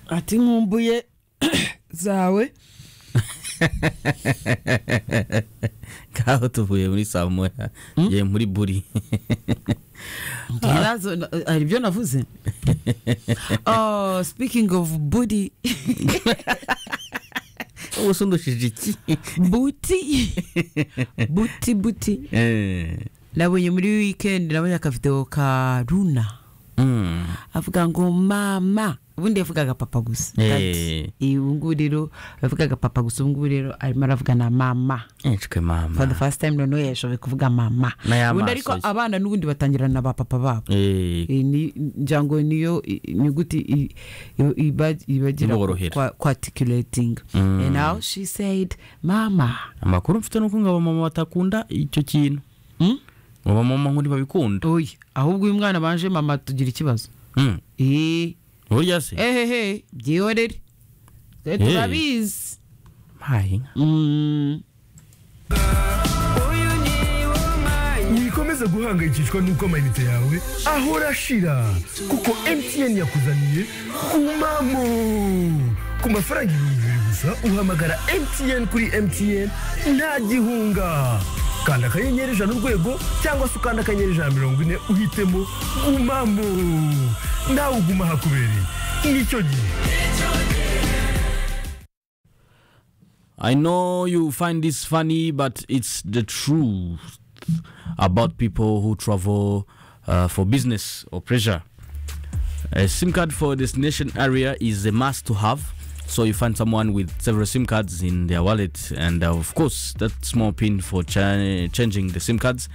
ati nkumbuye zawe ngaho tuvuye muri saa moya tugiye muri buri nyirazo hari ibyo navuze oh speaking of booty ubu se undushije iki buti buti buti Eh, nabonye muri wikendi nabonye akavidewo ka runa mm. avuga ngo mama ubundi yavugaga papa gusa Eh. Dati. Eh, ubu ngubu rero yavugaga papa gusa ubu ngubu rero arimo aravuga na mama ncwe mama for the first time noneho yashoboye kuvuga mama N'aya ubundi maso ariko ye. abana n'ubundi batangirana na ba papa babo Eh, Eh, ni ngira ngo niyo i- inyuguti i- i- iba- ibagira Iborohera. kwa- kwaticulating Mm. and now she said mama amakuru mfite nuko ngo abamama batakunda icyo kintu Mm? ngo abamama ngo ntibabikunda oya ahubwo uyu mwana banje mama tugira ikibazo Mm. Eh, burya se ehehe byihorere twe Eh. turabizi mpaye inka Mm. wikomeze guhangayikishwa n'uko amayinite yawe ahora ashira kuko mtn yakuzaniye umamo ku mafaranga ibihumbi bibiri gusa uhamagara mtn kuri mtn nta gihunga kanda akanyenyeri ijana urwego cyangwa se ukanda akanyenyeri ijana na mirongo ine uhitemo umamo nawe uguma hakubereye nicyo gihe I know you find this funny, but it's the truth about people who travel uh, for business or pleasure. A SIM card for destination area is a must to have. So you find someone with several SIM cards in their wallet, and uh, of course, that's more pin for cha- changing the SIM cards.